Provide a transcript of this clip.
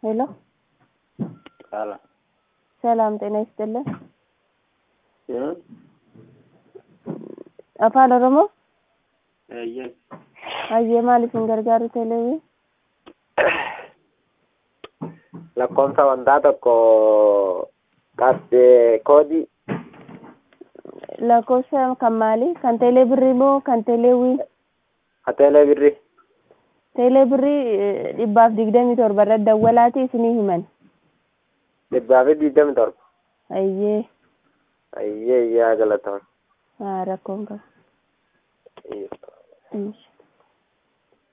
ሄሎ ሰላም ሰላም ጤና ይስጥልን። እ afaan oromoo eeyyen hayyee maal isin gargaaru teleewii lakkoofsa wantaa tokko qabxee koodii lakkoofsa kan maalii kan teelee birrii moo kan teeleewii hateelee birri teelee birrii eh, dhibbaaf digdamii torba irratti dawwalaati isinii himan dhibbaa fi digdami torba hayyee ayyee iyyaa galatoon haa rakkoon qaba. Insh.